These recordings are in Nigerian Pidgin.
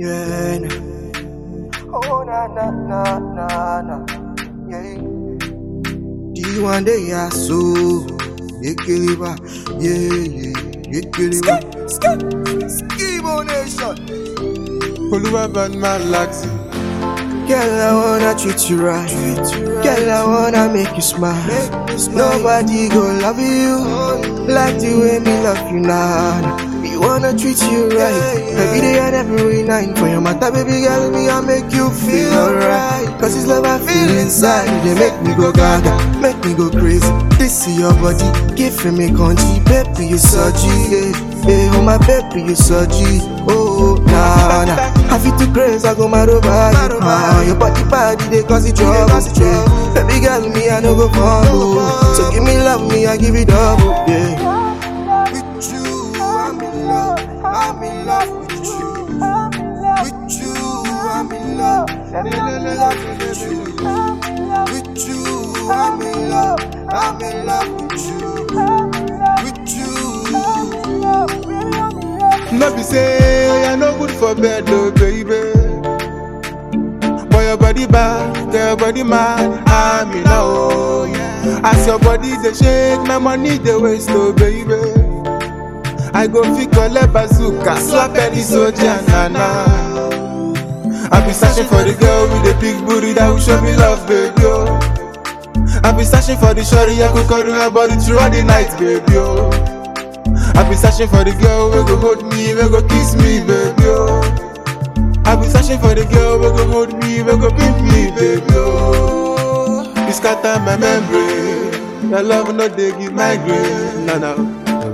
Yeah. nah. Oh na na na na na. Yeah. D one day yeah so. Yekeliba. Yeah yeah. Yekeliba. Skibo nation. Oluwa bad man laxi. Girl, I wanna treat you right. Girl, I wanna make you smile. Nobody go love you like the way me love you now. We wanna treat you right every day and every night. For your matter, baby girl, me I make you feel alright. Cause it's love I feel inside. They make me go gaga, make me go crazy. This is your body, give me country, baby you so G. Yeah. Hey, oh my baby, you so G. Oh, nah, nah. I feel too crazy, I go mad over you. Ah, your body body, they cause it trouble. Yeah. Baby girl, me, I no go fumble. So give me love, me, I give it double. Yeah. With you, I'm in love. I'm in love with you. With you, I'm in love. I'm in love with you. With you, I'm in love. I'm in love with you. With you. No be say I no good for bed, oh baby. Boy, your body bad, girl, your body mad. I'm in love. Oh, yeah. As your body they shake, my money they waste, oh baby. I go fit collect bazooka, slap any soldier, nana. I be searching for the girl with the big booty that will show me love, baby. Oh. I be searching for the shorty I could cuddle her body throughout the night, baby. Oh. I be searching for the girl who go hold me, who go kiss me, baby. Oh. I be searching for the girl who go hold me, who go beat me, baby. Oh. You scatter my memory. Your love no dey give migraine, no no.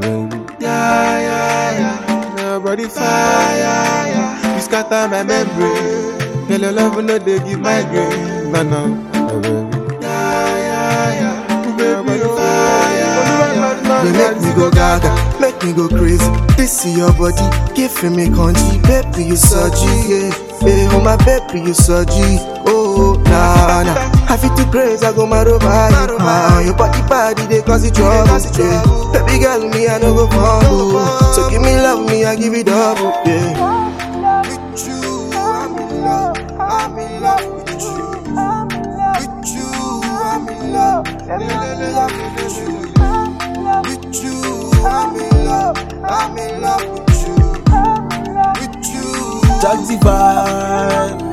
Yeah yeah yeah, your body fire. Yeah. You scatter my memory. Girl, your love no dey give migraine, no no. Yeah yeah yeah, baby fire. Yeah. They make me go gaga, make me go crazy. This is your body, give me country, baby you so G. Yeah. Hey, oh my baby you so G. Oh nah nah, I feel too crazy, I go mad over you. Ah, your body body they cause it trouble. Yeah. Baby girl, me I no go fumble. So give me love, me I give it double. Yeah. With you, I'm in love. I'm in love with you. With you, I'm in love. I'm in love with you. With you, I'm in love. I'm in love with you. With you. Jaxi vibe.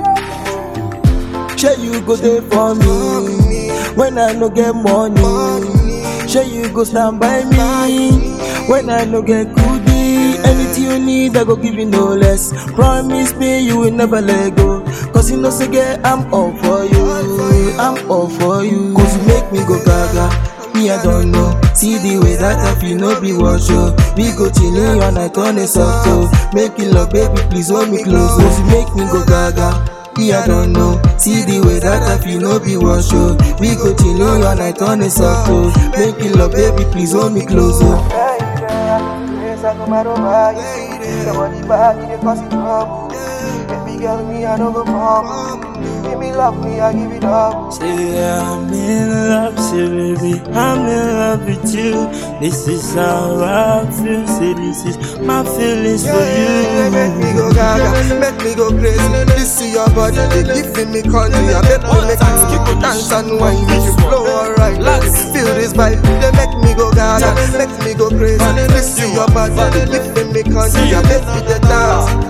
Shey you go there for me when I no get money. Shey you go stand by me when I no get goodie. Anything you need, I go give you no less. Promise me you will never let go. Cause you know say girl, I'm all for you. I'm all for you. Cause you make me go gaga. Me, I don't know. See the way that I feel, no be wash oh. We go chilling all night on a soft oh. Make it love, baby, please hold me close. Cause you make me go gaga. Me, I don't know. See the way that I feel, no be wash oh. We go chilling all night on a soft oh. Make it love, baby, please hold me close oh. Baby girl, me I no go come. Give me love, me I give it up. Say I'm in love, say baby, I'm in love with you. This is how I feel, say this is my feelings for Yeah, make me you. go gaga, make me go crazy. This is your body, they giving me country. I bet me make you dance and wine, make you flow alright. Feel this vibe, they make me go gaga, make me go crazy. This is your body, they giving me country. I bet me the dance.